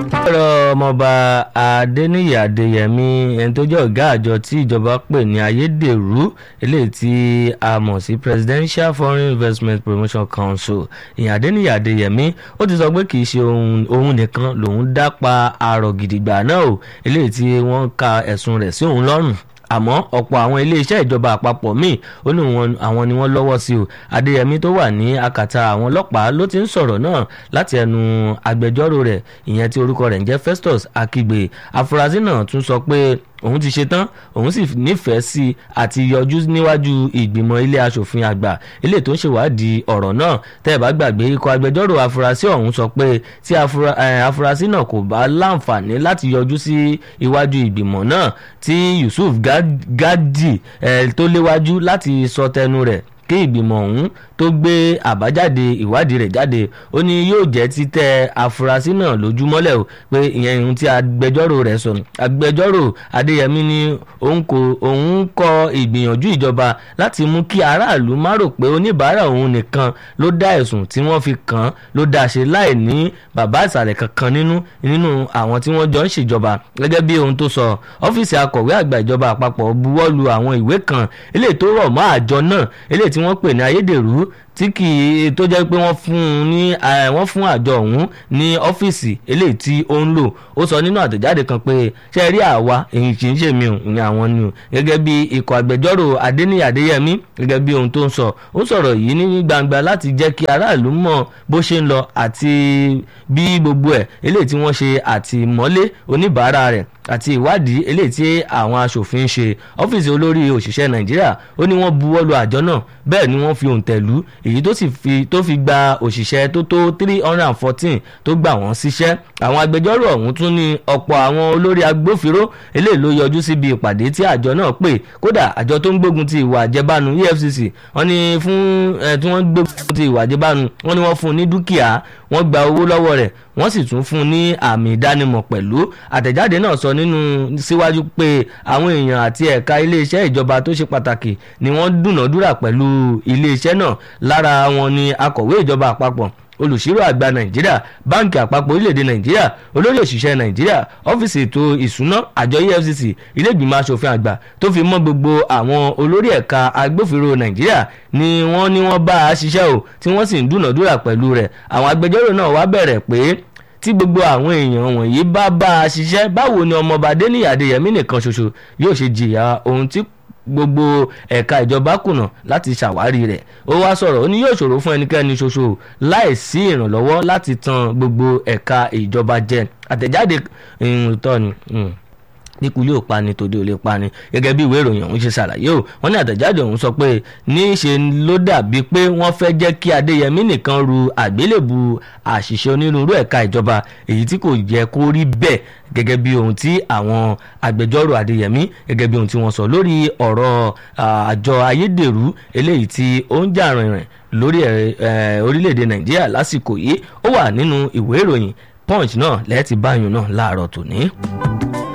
ọ̀rọ̀ ọmọọba adẹniyí adéyẹmí ẹni tó jẹ́ ọ̀gá àjọ tí ìjọba pè ní ayédèrú eléyìí tí a mọ̀ sí presidential foreign investment promotion council ìyẹn adẹniyí adéyẹmí ó ti sọ pé kì í ṣe òun nìkan lòun dá pa àrò gidigba náà o eléyìí tí wọ́n ka ẹ̀sùn rẹ̀ sí òun lọ́rùn àmọ́ ọ̀pọ̀ àwọn iléeṣẹ́ ìjọba àpapọ̀ míì ó ní àwọn ni wọ́n lọ́wọ́ sí o adéyẹmí tó wà ní akàtà àwọn ọlọ́pàá ló ti ń sọ̀rọ̀ náà láti ẹnu agbẹjọ́rò rẹ̀ ìyẹn tí orúkọ rẹ̀ ń jẹ́ festus akigbe afurasí náà tún sọ pé òun ti ṣetán òun sì nífẹ̀ẹ́ sí àti yọjú níwájú ìgbìmọ̀ ilé asòfin àgbà ilé tó ń ṣèwádìí ọ̀rọ̀ náà tẹ́ ẹ bá gbàgbé ikọ̀ agbẹjọ́rò afurasí ọ̀hún sọ pé tí afurasí náà kò bá láǹfààní láti yọjú sí iwájú ìgbìmọ̀ náà tí yusuf gadi tó léwájú láti sọ tẹnu rẹ̀ kí ìgbìmọ̀ ọ̀hún tó gbé àbájáde ìwádìí rẹ̀ jáde ó ní yóò jẹ́ títẹ̀ afurasí náà lójúmọ́lẹ̀ o pé ìyẹn ohun tí agbẹjọ́rò rẹ̀ sọ agbẹjọ́rò adéyẹmí ní òun kọ ìgbìyànjú ìjọba láti mú kí aráàlú má rò pé oníbàárà òun nìkan ló dá ẹ̀sùn tí wọ́n fi kàn án ló dá ṣe láì ní bàbá ìsàlẹ̀ kankan nínú nínú àwọn tí wọ́n jọ ń ṣèjọba gẹ́gẹ́ bí ohun tó sọ ọ́fíìsì akọ̀wé àgbà ìjọba àpapọ̀ buwọ́lu àwọn ìwé kan eléyìí tó rọ̀ mọ́ àjọ náà eléyìí tí wọ́n pè ní ayédèrú tí kì í tó jẹ́ pé wọ́n fún un ní wọ́n fún àjọ ọ̀hún ní ọ́fíìsì eléyìí tí ó ń lò ó sọ nínú àtẹ̀jáde kan pé ṣe rí àwa èyí kì í ṣe mi ò ní àwọn ni o gẹ́gẹ́ bí ikọ̀ agbẹjọ́rò adéníyì adéyẹmí gẹ́gẹ́ bí ohun tó ń sọ ó sọ̀rọ̀ yìí ní gbangba láti jẹ́ kí aráàlú mọ̀ bó ṣe ń lọ àti bí gbogbo ẹ̀ eléyìí tí wọ́n ṣe àtìmọ́lé oníbàárà rẹ̀ àti ìwádìí eléyìí tí àwọn aṣòfin ṣe ọ́fíìsì olórí òṣìṣẹ́ nàìjíríà ó ní wọ́n buwọ́lu àjọ náà bẹ́ẹ̀ ni wọ́n fi òǹtẹ̀ lù èyí tó sì fi tó fi gba òṣìṣẹ́ tó tó three hundred and fourteen tó gbà wọ́n síṣẹ́ àwọn agbẹjọ́rò ọ̀hún tún ní ọ̀pọ̀ àwọn olórí agbófinró eléyìí ló yọjú síbi ìpàdé tí àjọ náà pè kódà àjọ tó ń gbógun ti ìwà àjẹbánu efcc wọ́n ní fún ẹ tí wọ́n gbógun ti ìwà àjẹbánu wọ́n ní wọ́n fún un ní dúkìá wọ́n gba owó lọ́wọ́ rẹ̀ wọ́n sì tún fún un ní àmì ìdánimọ̀ pẹ̀lú àtẹ̀jáde náà sọ nínú síwájú pé àwọn èèyàn àti ẹ̀ka iléeṣẹ́ ìjọba tó ṣe pàtàkì ni wọ́n dúnàádúrà pẹ̀lú iléeṣẹ́ náà lára wọn ni akọ̀wé ìjọba àpapọ̀ olùṣírò àgbà nàìjíríà báǹkì àpapọ̀ orílẹ̀-èdè nàìjíríà olórí òṣìṣẹ́ nàìjíríà ọ́fíìsì ètò ìṣúná àjọ efcc iléègbìmọ̀ asòfin àgbà tó fi mọ́ gbogbo àwọn olórí ẹ̀ka agbófinró nàìjíríà ni wọ́n ní wọ́n bá a ṣiṣẹ́ o tí wọ́n sì ń dúnàdúrà pẹ̀lú rẹ̀ àwọn agbẹjọ́rò náà wá bẹ̀rẹ̀ pé tí gbogbo àwọn èèyàn wọ̀nyí bá bá a ṣiṣẹ́ báwo ni ọmọọba adéníyì adéyẹmí nìkan ṣoṣo yóò ṣe jìyà ohun tí gbogbo ẹ̀ka ìjọba kùnà láti ṣàwárí rẹ̀ ó wá sọ̀rọ̀ ó ní yóò ṣòro fún ẹnikẹ́ni ṣoṣo láì sí ìrànlọ́wọ́ láti tan gbogbo ẹ̀ka ìjọba jẹ àtẹ̀jáde ìtọ́ ni nípò yóò pani tòde ò lè pani gẹ́gẹ́ bí ìwé ìròyìn ọ̀hún ṣe ṣàlàyé o wọ́n ní àtẹ̀jáde ọ̀hún sọ pé ní í ṣe ló dàbí pé wọ́n fẹ́ jẹ́ kí adéyẹmí nìkan ru àgbélébù àṣìṣe onírúurú ẹ̀ka ìjọba èyí tí kò yẹ kó rí bẹ́ẹ̀ gẹ́gẹ́ bí ohun tí àwọn agbẹjọ́rò adéyẹmí gẹ́gẹ́ bí ohun tí wọ́n sọ lórí ọ̀rọ̀ àjọ ayédèrú eléyìí tí ó ń jà rìnrìn lórí orílẹ̀-èdè nàìjíríà lásìkò yìí ó wà nínú ìwé ìròyìn punch náà lẹ́ẹ̀tì báyìí náà láàárọ̀ tòní.